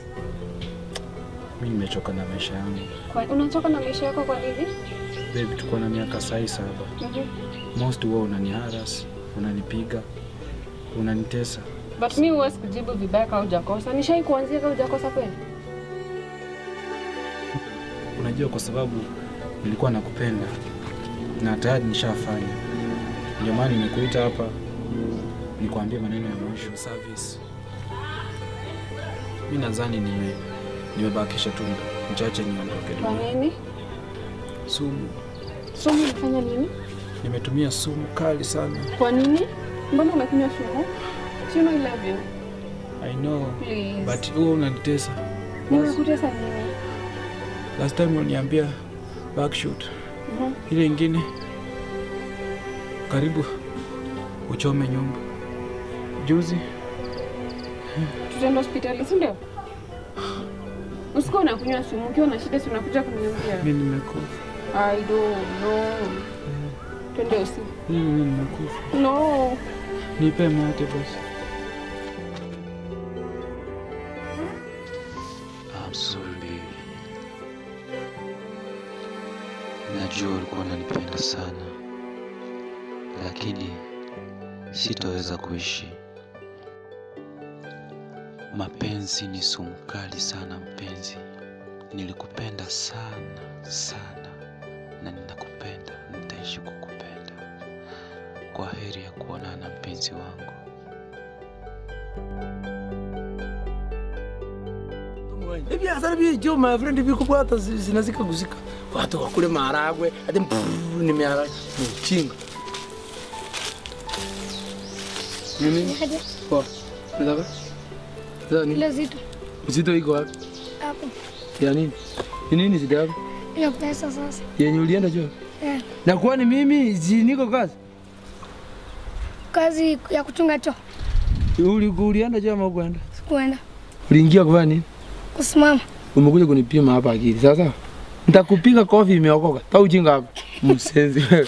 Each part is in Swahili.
Mi nimechoka na maisha yangu. Kwa, unachoka na maisha yako kwa nini? Babe, tuko na miaka sahi saba. Mhm. Most huwa unaniharas, unanipiga, unanitesa. But mi huwezi kujibu vibaya kama hujakosa. Nishai kuanzia kama hujakosa kweli. Unajua, kwa sababu nilikuwa nakupenda na tayari nishafanya, ndio maana nimekuita hapa nikwambie maneno ya mwisho. Service, mi nadhani nime nimebakisha tu mchache niondoke. Kwa dunia. nini? Sumu, Sumu ulifanya nini? nimetumia sumu kali sana. Kwa nini? Mbona umekunywa sumu? Si you know I love you. I know, Please. but huwa unanitesa. Nimekutesa nini? Last time uliniambia backshoot, Mhm. ile ingine karibu uchome nyumba. Juzi Tutaenda hospitali, si ndio? Usikuwa unakunywa sumu, ukiwa na shida si unakuja kuniambia. mi nimekufa, I don't know. Twende usi. mimi nimekufa. No. Nipe mate basi. I'm sorry baby. Najua ulikuwa unanipenda sana, lakini sitaweza kuishi. Mapenzi ni sumu kali sana mpenzi. Nilikupenda sana sana, na ninakupenda, nitaishi kukupenda. Kwa heri ya kuonana mpenzi wangu. Ibiashara byo my friend bikubwa hata zi- zinazika guzika. Watu wakule maharagwe, hadi mpuru ni maharagwe. Ni chinga. Nini? Poa. Nataka? Sasa nini? Ile zito Uzito iko wapi? hapo Ya nini? Ni nini shida yako? hiyo pesa sasa. Yenye ulienda chuo? Eh, Na kwani mimi si niko kazi? kazi ya kuchunga choo Uli ulienda chuo ama ukwenda? sikuenda Uliingia kufanya nini? kusimama. Umekuja kunipima hapa akili. Sasa nitakupiga kofi imeokoka. Ta ujinga hapa. Msenzi wewe.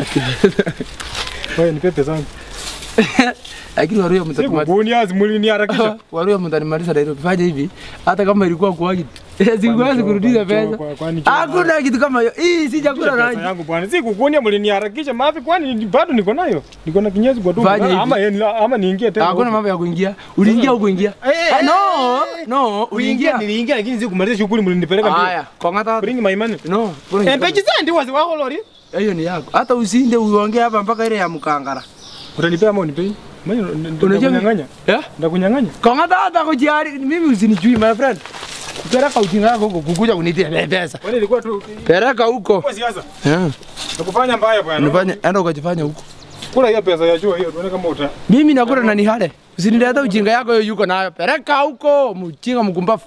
Wewe nipe pesa zangu. Lakini waruya mtatumaliza. Sikubunia mliniharakisha. Waruya mtanimaliza Nairobi. Fanya hivi. Hata kama ilikuwa kuagi. Sikuwezi kurudisha pesa. Kwani Hakuna kitu kama hiyo. Hii si chakula pesa nani. yangu bwana. Sikukunia mliniharakisha mafi kwani ni- bado niko nayo. Niko na kinyezi kwa tumbo. Fanya hivi. Ama yeye- ama niingie tena. Hakuna mambo ya kuingia. Uliingia au kuingia? Eh, Ah, No, no, Uliingia uliingia. niliingia lakini sikumaliza shughuli mlinipeleka mbio. Haya, kongata. Bring my money. No, Eh, peji zendi wazi wako lori. hiyo ni yako. Hata usinde uongee hapa mpaka ile ya mkangara. Utanipea ama unipei? Mimi Unajua ndakunyang'anya. Eh? Ndakunyang'anya. Kongata hata kujiari. Mimi usinijui my friend. Pereka ujinga wako huko kukuja kunitia pesa. Kwani ilikuwa tu Pereka huko. kwa siasa. Eh, Nakufanya mbaya bwana. unafanya enda ukajifanya huko. Kula hiyo pesa ya chuo hiyo tuone kama uta. Mimi nakula na nihale. Usinileta ujinga yako hiyo yuko nayo. Pereka huko, mjinga mkumbafu.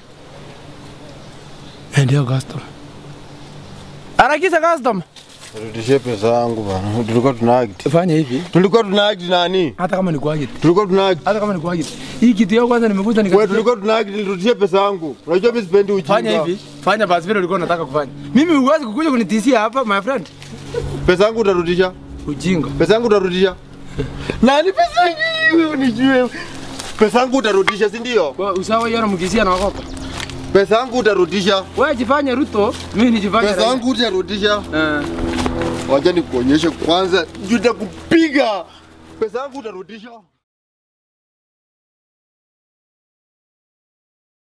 Eh, Ndio customer. Harakisha customer. Rudishie pesa yangu bana. Tulikuwa tuna act. Fanya hivi. Tulikuwa tuna act nani? Hata kama ni kuagi. Tulikuwa tuna act. Hata kama ni kuagi. Hii kitu yao kwanza nimekuta Wewe nika tulikuwa tuna act, nirudishie pesa yangu. Unajua mimi sipendi ujinga. Fanya hivi. Fanya basi vile ulikuwa unataka kufanya. Mimi huwezi kukuja kunitisia hapa my friend. Pesa yangu utarudisha. Ujinga. Pesa yangu utarudisha. Nani pesa yangu wewe unijue. Pesa yangu utarudisha, si ndio? Kwa usawa hiyo mkisia na wakopa. Pesa yangu utarudisha. Wewe jifanye Ruto, mimi nijifanye Pesa Raila. yangu utarudisha. Eh. Wacha nikuonyeshe kwanza, nitakupiga. Pesa yangu utarudisha.